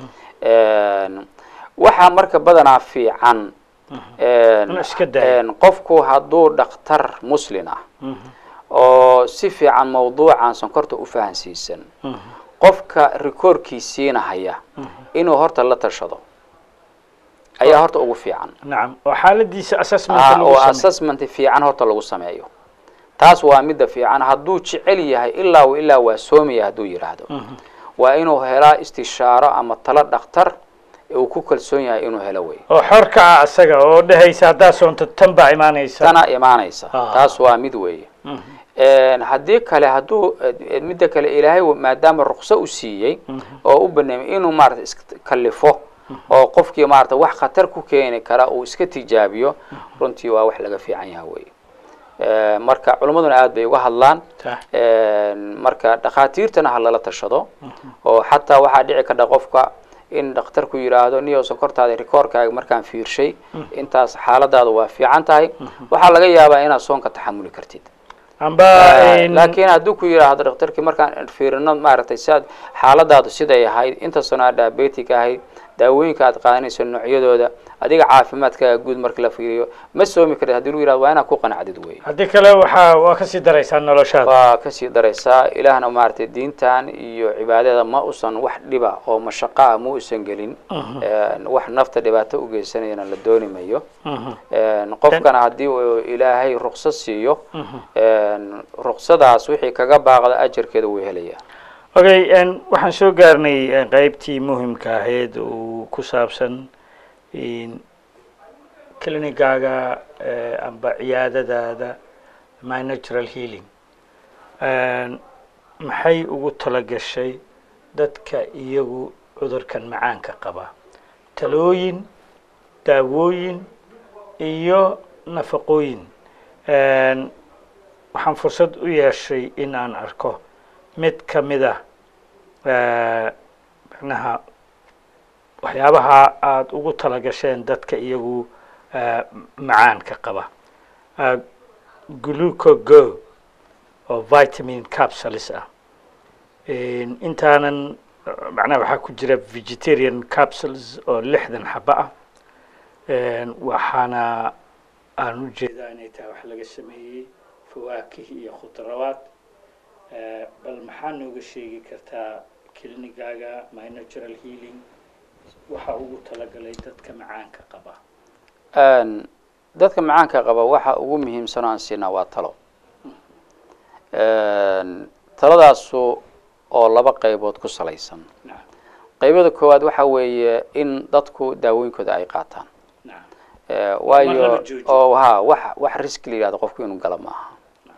Een, waxaa marka badanaa fiican een, Inuu iska daayo. een, qofku hadduu dhakhtar muslin ah oo si fiican mawduucan sonkorta u fahansiisan qofka rikoorkiisiina haya inuu horta la tashado ayaa horta ugu fiican nacam oo xaaladiisa assessment Ah, lagu oo sameeyo assessment fiican horta lagu sameeyo taas waa midda fiican hadduu jecel yahay ilaa wa ilaa waa soomaya hadduu yidhaahdo waa inuu helaa istishaaro ama talo dhakhtar uu ku kalsoon yahay inuu helo wey oo xor ka ah asaga oo dhehaysa haddaa soonto tan baa imaanaysa tana imaanaysa Ah. taas waa mid weeye Een, haddii kale hadduu eh, midda kale ilaahay maadaama rukso u siiyey oo u baneemay inuu maarata iskalifo oo qofkii maarata wax khatar ku keeni kara uu iska tijaabiyo runtii waa wax laga fiican yaha wey Eh, marka culimmaduna aad bay uga hadlaan Tah. Een, marka dhakhaatiirtana ha lala tashado oo xataa waxaa dhici karta qofka in dhakhtarku yidhaahdo niyow sonkortaada rikoorkaaga markaan fiirshay intaas xaaladaada waa fiican tahay waxaa laga yaabaa inaad soonka taxamuli kartid amba in- laakiin hadduu ku yidhaahdo dhakhtarkii markaan fiirino maaragtay si aad xaaladaadu siday ahayd inta sano aad diabetic ahayd daawooyinka aad qaadanayso noocyadooda adiga caafimaadkaaga guud marka la fiiriyo ma soomi karid haddii lagu yidhahdo waa inaad ku qanacdid wey haddii kale waxaa waa kasii daraysaa noloshaada waa kasii daraysaa ilaahna maaragtay diintan iyo cibaadada ma usan wax dhiba oo mashaqaa ma usan gelin Een, wax nafta dhibaato u geysanayana la dooni mayo Een, qofkana haddii uu ilaahay ruqsad siiyo een, ruqsadaas wixii kaga baaqda ajarkeeda wuu helaya okay n waxaan soo gaarnay eh, qeybtii muhimka ahayd oo ku saabsan in clinicaaga eh, amba ciyaadadaada my natural healing Een, maxay ugu talagashay dadka iyagu cudurkan macaanka qaba talooyin daawooyin iyo nafaqooyin Een, waxaan fursad u yeeshay in aan arko mid ka mid ah eh, macnaha waxyaabaha aada ugu talagasheen dadka iyagu eh, macaanka qaba Eh, glucogo oo vitamin capsules ah In- intaanan eh, macnaha waxaa ku jira vegetarian capsules oo lixdan xaba ah Een, waxaana aan u jeedaa inay tahay wax laga sameeyey fawaakih iyo khudrawaad Eh, bal maxaa nooga sheegi kartaa clinicaaga my natural healing waxa ugu talagalay dadka macaanka qaba Een, dadka macaanka qaba waxa ugu muhiimsan oo aan siinaa waa talo taladaasu oo laba qaybood ku salaysan qaybada koowaad waxa weeye in dadku daawooyinkooda ay qaataan Eh, waayo oo ha wax wax risk la yihahdo qofku inuu gala maaha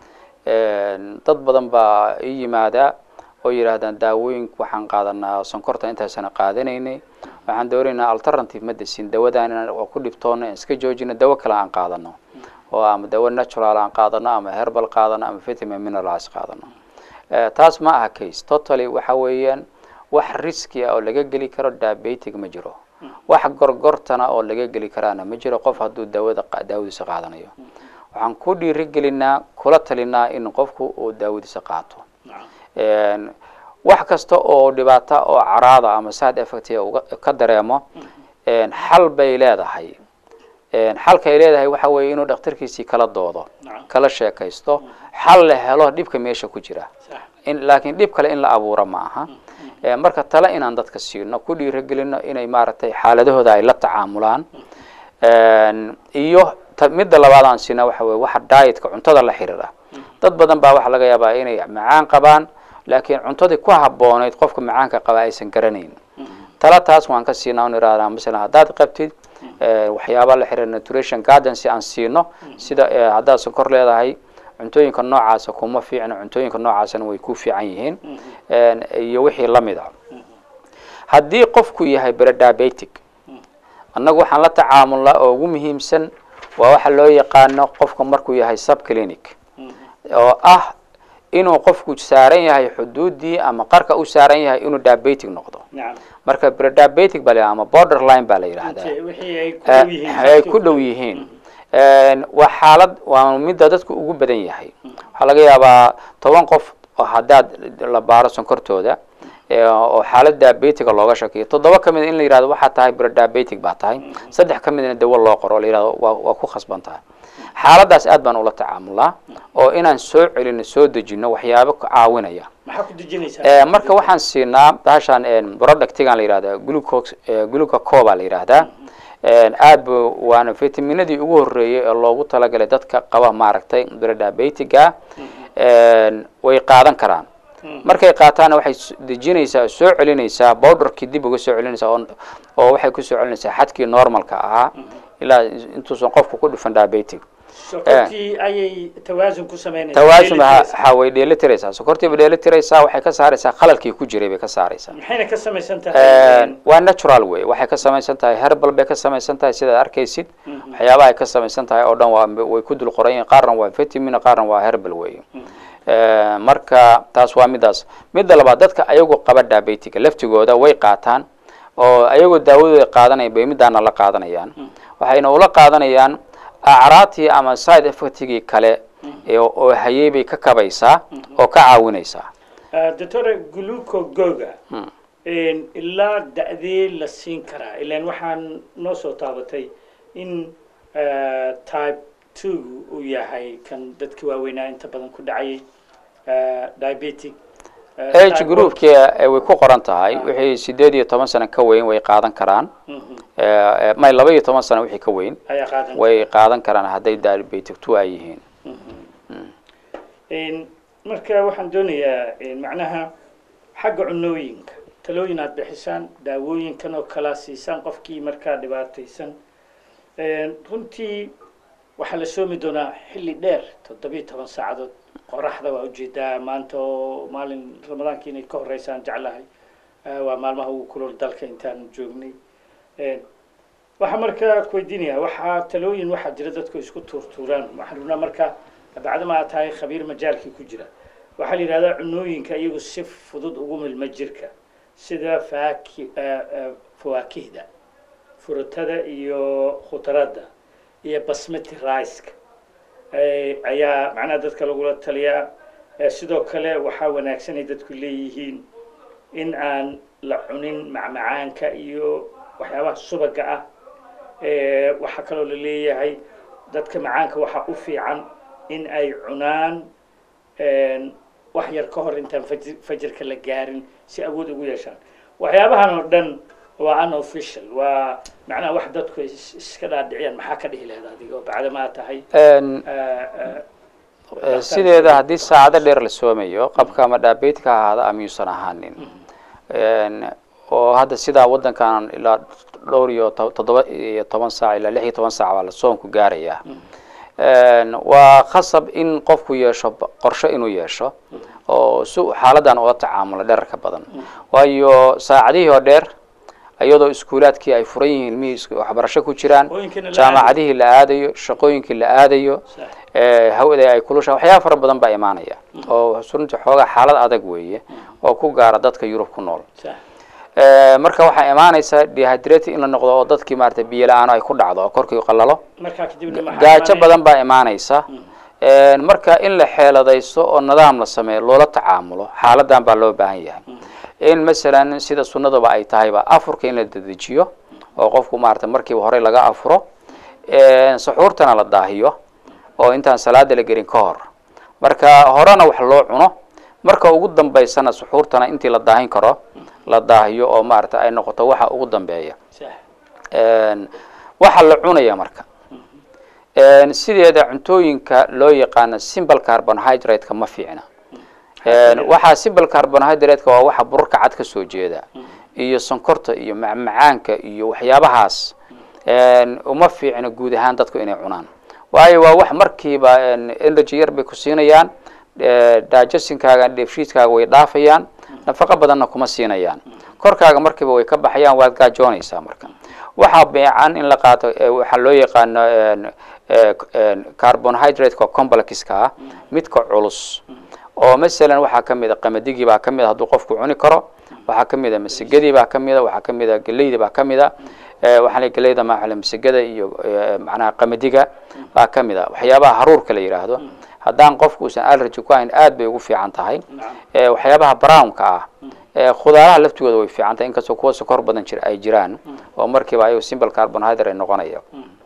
dad badan baa ii yimaada oo yidhaahdaan daawooyinka waxaan qaadanaa sonkorta intaasana qaadanaynay waxaan doonaynaa alternative medicine dawadan inaan oo ku dhibtoono aan iska joojino dawo kale aan qaadano oo ama dawo natural aan qaadano ama herbal qaadano ama vitamin minerals qaadano Eh, taas ma aha case totally waxa weeyaan wax riski ah oo laga geli karo diabetic ma jiro wax gorgortana oo laga geli karaana ma jiro qof hadduu daawada qa- daawadiisa qaadanayo waxaan ku dhiirigelinaa kula talinaa in qofku uu daawadiisa qaato Een, wax kasta oo dhibaata oo caraada ama side effect uga ka dareemo een, xal bay leedahay Een, xalka ay leedahay waxa weeye inuu dhakhtarkiisii kala doodo kala sheekaysto xal la helo dhibka meesha ku jira in laakiin dhib kale in la abuuro ma aha Ee, marka tale inaan dadka siino ku dhiirigelino inay maaragtay xaaladahooda ay la tacaamulaan Een, iyo ta- midda labaad aan siina waxa weye waxa dietka cuntada la xiriira dad badan baa waxaa laga yaabaa inay macaan qabaan laakiin cuntadii ku habooneyd qofka macaanka qaba aysan garanayn tala taas waan ka siinaa on iraahdaa masalan haddaad qabtid eh, waxyaaba la xiriira nutrition guidance aan siino sida eh, haddaad sonkor leedahay cuntooyinka noocaasa kuma fiicna cuntooyinka noocaasana way ku fiican yihiin Een, iyo wixii lamid ah haddii qofku yahay brediabetic annagu waxaan la tacaamulnaa oo ugu muhiimsan waa waxa loo yaqaano qofka markuu yahay subclinic oo ah inuu qofku saaran yahay xuduudii ama qarka u saaran yahay inuu diabetic noqdo marka brediabetic baa la yidhahdaa ama borderline baa la yidhahdaa Eh, ay ku dhow yihiin Een, waa xaalad waa midda dadku ugu badan yahay waxaa laga yaabaa toban qof oo haddaad la baaro sonkortooda ee, oo xaalad diabetiga looga shakiyo toddoba ka mid in la yihahdo waxaa tahay brediabetic baa tahay saddex ka midna dawo loo qoro oo la yihahdo waa waa ku khasban tahay xaaladaas aad baan ula tacaamulaa oo inaan soo celino soo dejino waxyaabo ka caawinaya maxaa ku dejinaysaa Eh, marka waxaan siinaa bahashan productigan la yihahda glucose glucaco baa la yihahdaa Een, aad bu waana vitaminadii ugu horeeyey ee loogu talagalay dadka qaba maaragtay brediabetiga way qaadan karaan markay qaataana waxay s- dejinaysaa oo soo celinaysaa bowderkii dib uga soo celinaysaa oo oo waxay ku soo celinaysaa xadkii normalka ahaa ilaa intuusan qofku ku dhufan diabetic sokortii ayay tawaasun ku sameynaysaa tawaasun dheelitiraysaa. waxaa way dheelitiraysaa sokortiiba dheelitiraysaa waxay ka saaraysaa qalalkii ku jiray bay ka saaraysaa maxayna ka samaysan tahay waa natural way waxay ka samaysan tahay herbal bay ka samaysan tahay sidaad arkaysid waxyaabaha ay ka samaysan tahay oo dhan waa way ku dul qoran yihiin qaarna waa vitamin qaarna waa herbal way marka taas waa midaas midda labaad dadka ayagu qaba diabetiga laftigooda way qaataan oo ayagoo daawadooda qaadanaya bay midaana la qaadanayaan waxayna ula qaadanayaan acraatii ama side effectigii kale ee- oo hayay bay ka kabaysaa oo ka caawinaysaa doctor glucogoga ilaa da'dee la siin karaa ilaan waxaan noo soo taabatay in eh, type two uu yahay kan dadka waaweynaa inta badan ku dhacayay eh, diabetic eh, age type groupki eh, way ku qoran tahay wixii sideed iyo toban sano ka weyn way qaadan karaan one. Mhm. Eh, eh, may laba iyo toban sano wixii ka weyn ayaa qaadan way qaadan karaan hadday diabetic two ay yihiin Een, marka waxaan doonayaa een, macnaha xagga cunooyinka talooyin aad bixisaan daawooyinkan oo kala siisaan qofkii markaa dhibaataysan Een, runtii waxaa la soomi doonaa xilli dheer toddobiyo toban saacadood qoraxda waa ujeedaa maanta oo maalin ramadaankii inay ka horeysaan jeclahay Eh, waa maalmaha ugu kulol dalka intaan joognay Een, waxaa markaa ku weydiinaya waxaa talooyin waxaa jira dadku isku tuurtuuraan waxaan rabnaa marka bacdama aad tahay khabiir majaalkii ku jira waxaa la yidhahdaa cunooyinka iyagu si fudud ugu milma jirka sida faaki eh, eh, fawaakihda furutada iyo khudaradda iyo basmati riceka Eh, ayaa macnaha dadka lagula taliyaa Eh, sidoo kale waxaa wanaagsan ay dadku leeyihiin in aan la cunin macmacaanka iyo waxyaabaha subaga ah Eh, waxaa kaloo la leeyahay dadka macaanka waxaa u fiican in ay cunaan een, wax yar ka hor intaan fajir- fajirka la gaarin si awood ugu yeeshaan waxyaabahan oo dhan waa unofficial waa macnaha wax dadku is- iska dhaadhiciyaan maxaa ka dhihi lahayd adiga oo bacdama aad tahay Een, eh, eh, Eh, sideeda haddii saacado dheer la soomayo qabka ama dhaabeedka ha ahaada ama yuusan ahaanin En, oo hadda sidaa wadankan ilaa dhowr iyo to- toddoba iyo toban saac ilaa lix iyo toban saac baa la soonku gaaraya En, waa khasab in qofku yeesho b- qorshe inuu yeesho oo si uu xaaladan ula tacaamulo dherarka badan waayo saacadihii oo dheer iyadoo iskuulaadkii ay furan yihiin ilmihii is- waxbarasho ku jiraan Shaqooyinkina la jaamacadihii la aadayo shaqooyinkii la aadayo Sax. eh, hawada ay kulusha waxyaaba fara badan baa imaanaya oo runtii xoogaa xaalad adag weeye oo ku gaara dadka yurub ku nool sax Eh, marka waxaa imaanaysa dehydrated in la noqdo oo dadkii maarata biyo la-aan ay ku dhacdo oo korkii qalalo markaa kadibna maxaa gaajo imaanaya? badan baa imaanaysa En, marka in la xeeladaysto oo nidaam la sameeyo loola tacaamulo xaaladan baa loo baahan yahay in masalan sida sunnaduba ay tahayba afurka in la dedejiyo oo qofku maarata markiiba horey laga afuro En, suxuurtana la daahiyo oo intaan salaada la gelin ka hor marka horena wax loo cuno marka ugu dambaysana suxuurtana intii la daahin karo la daahiyo oo maarata ay noqoto waxa ugu dambeeya sax En, waxaa la cunaya marka En, sideeda cuntooyinka loo yaqaano simple carbohydrate-ka ma fiicna En, waxaa simple carbohydrate-ka waa waxa burarka cad ka soo jeeda iyo sonkorta iyo macmacaanka iyo waxyaabahaas En, uma fiicna guud ahaan dadku inay cunaan waayo waa wax markiiba en, energy yar bay ku siinayaan Eh, digestionkaaga dheefshiidkaaga way dhaafayaan nafaqo badanna kuma siinayaan korkaaga markiiba way ka baxayaan waad gaajoonaysaa marka waxaa beecan in la qaato eh, waxaa loo yaqaano en, eh, en, carbohydrate-ka complexka ah midka culus oo masalan waxaa ka mid a qamadigii baa ka mid a hadduu qofku cuni karo waxaa ka mid a masigadii baa ka mid a waxaa ka mid a geleydii baa ka mid a Eh, waxaa la geleyda maaxule masigada iyo eh, macnaha qamadiga baa ka mid a waxyaabaha haruurka la yidhaahdo haddaan qofku uusan allergy ku hayn aad bay ugu fiican tahay Eh, waxyaabaha brownka ah Eh, khudaaraha laftigooda way fiican tahay inkastoo kuwa sokor badan jir ay jiraan oo markiiba ayago simple carbohydrate noqonaya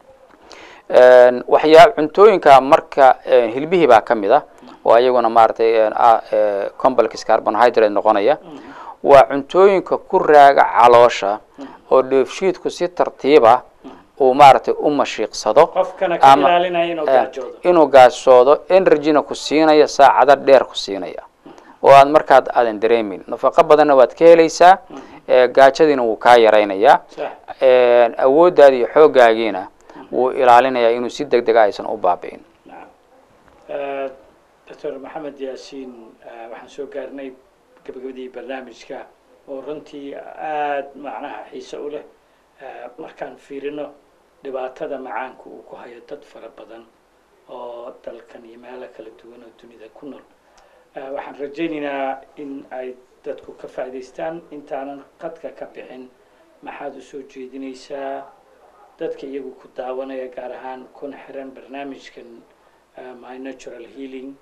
En, waxyaa cuntooyinka marka eh, hilbihii baa ka mid a oo ayaguna maaragtay en, ah, eh, complex carbohydrate noqonaya waa cuntooyinka ku raaga caloosha oo dheefshiidku si tartiiba uu maaragtay u mashiiqsado qofkana ka ama- ilaalinaya inuu eh, gaajoodo inuu gaasoodo energyna ku siinaya saacado dheer ku siinaya oo aad markaad aadan dareemin nafaqo badanna waad ka helaysaa eh, gaajadiina wuu kaa yaraynayaa sax En, awooddaada iyo xoogaagiina wuu ilaalinayaa inuu si deg dega aysan u baabi'in nacam Eh, doctor maxamed yaasiin eh, waxaan soo gaarnay gabagabadii barnaamijka oo runtii aada macnaha xiise u leh Eh, markaan fiirino dhibaatada macaanka uu ku hayo dad fara badan oo dalkan iyo meelo kala duwan oo dunida ku nool Eh, waxaan rajaynaynaa in ay dadku ka faa'idaystaan intaanan qadka ka bixin maxaad u soo jeedinaysaa dadka iyagu ku daawanaya gaar ahaan kuna xiran barnaamijkan eh, my natural healing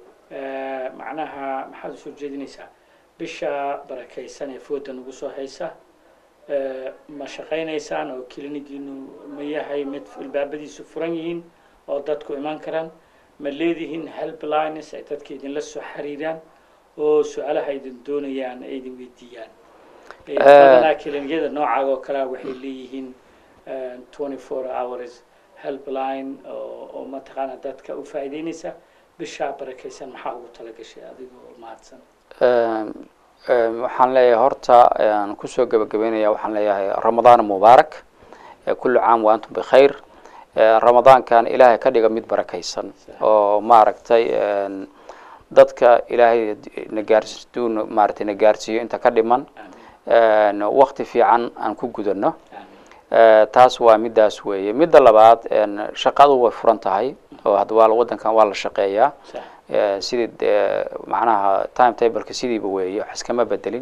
Eh, macnaha maxaad usoo jeedinaysaa bisha barakaysan ee fooda nagu soo haysa Eh, ma shaqaynaysaan oo klinigiinu ma yahay mid ilbaabadiisu furan yihiin oo dadku iman karaan ma leedihiin helplines ay dadka idinla soo xiriiraan oo su-aalaha idin doonayaan ay idin weydiiyaan Eh, badanaa klinikiyada noocaaga oo kalea waxay leeyihiin twenty four hours helpline oo oo mataqaana dadka u faa'iideynaysa bishaa barakaysan maxaa ugu talagashay adigoo mahadsan Em, em, waxaan leeyahay horta aan kusoo gabagabeynaya waxaan leeyahay ramadaan mubaarak Eh, kullu caam wa antum bikhayr Eh, ramadaankan ilaahay ka dhiga mid barakaysan oo maaragtay en, dadka ilaahay na gaars duu na- maaragtay na gaarsiiyo inta ka dhiman En, waqti fiican aan ku gudano aamin Eh, taas waa midaas weeye midda labaad en, shaqadu way furan tahay oo hadda waa la- wadankan waa la shaqeeyaa sax Eh, sidii dee macnaha time tableka sidiiba weeye wax iskama bedelin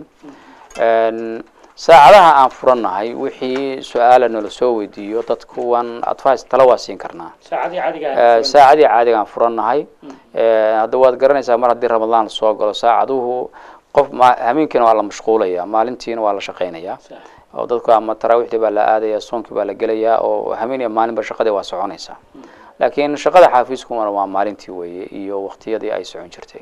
En, saacadaha aan furannahay wixii su-aala nala soo weydiiyo dadkuwan advice tala waa siin karnaa saacadii cadiga Eh, ahayd saacadii caadiga aan furannahay Eh, hadda waad garanaysaa mar haddii ramadaan la soo galo saacaduhu qof ma habeenkiina waa la mashquulaya maalintiina waa la shaqaynaya sax oo dadku ama taraawiixdii baa la aadaya soonkii baa la gelaya oo habeen iyo maalinba shaqadii waa soconaysaa laakiin shaqada xaafiiskuna waa maalintii weeye iyo waqtiyadii ay socon jirtay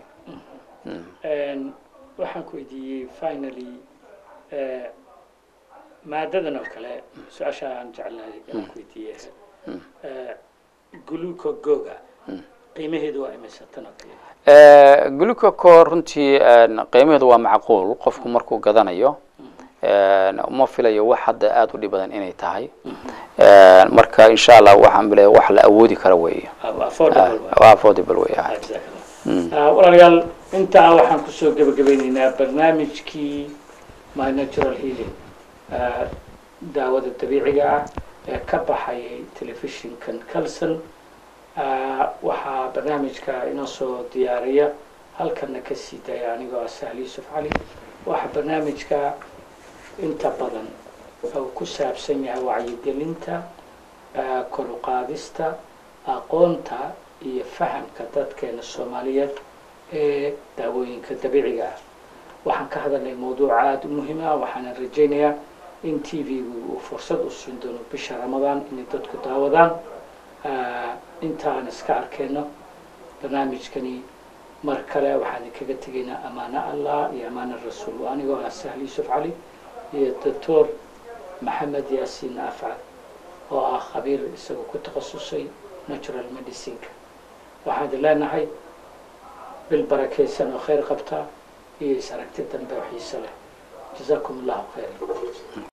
En, waxaan ku weydiiyey finally eh, maadadan oo kale su-aasha aan jeclahay aan ku weydiiyey eh, glucagoga qiimaheedu waa imisa tan oo kale glucocore runtii qiimaheedu waa macquul qofku markuu gadanayo uma filayo wax hadda aada u dhib badan inay tahay marka insha allah waxaan bilaya wax la awoodi kara weeye affordable waa. waa affordable wey ah Ah, walaalayaal intaa waxaan kusoo gebagabeyneynaa barnaamijkii my natural healing ah, daawada dabiiciga ah ee ka baxayay telefishinkan calson Ah, waxaa barnaamijka inoo soo diyaariya halkana ka sii daya anigoo ah sahli yuusuf cali waxaa barnaamijka inta badan uu ku saabsan yahay wacyigelinta ah, kor u qaadista aqoonta iyo fahamka dadkeena soomaaliyeed ee daawooyinka dabiiciga ah waxaan ka hadalnay mawduuc aada u muhiim ah waxaana rajaynayaa in t v-gu uu fursad u siin doono bisha ramadaan inay dadku daawadaan Ah, inta aan iska arkeyno barnaamijkani mar kale waxaan kaga tegaynaa amaano allah iyo amaano rasuul anigoo ah sahli yuusuf cali iyo doctor maxamed yaasiin afcad oo ah khabiir isagoo ku takhasusay natural medicineka waxaan idin leenahay bil barakaysan oo khayr qabta iyo is aragti dambe oo xiise leh jazaakum allahu khayr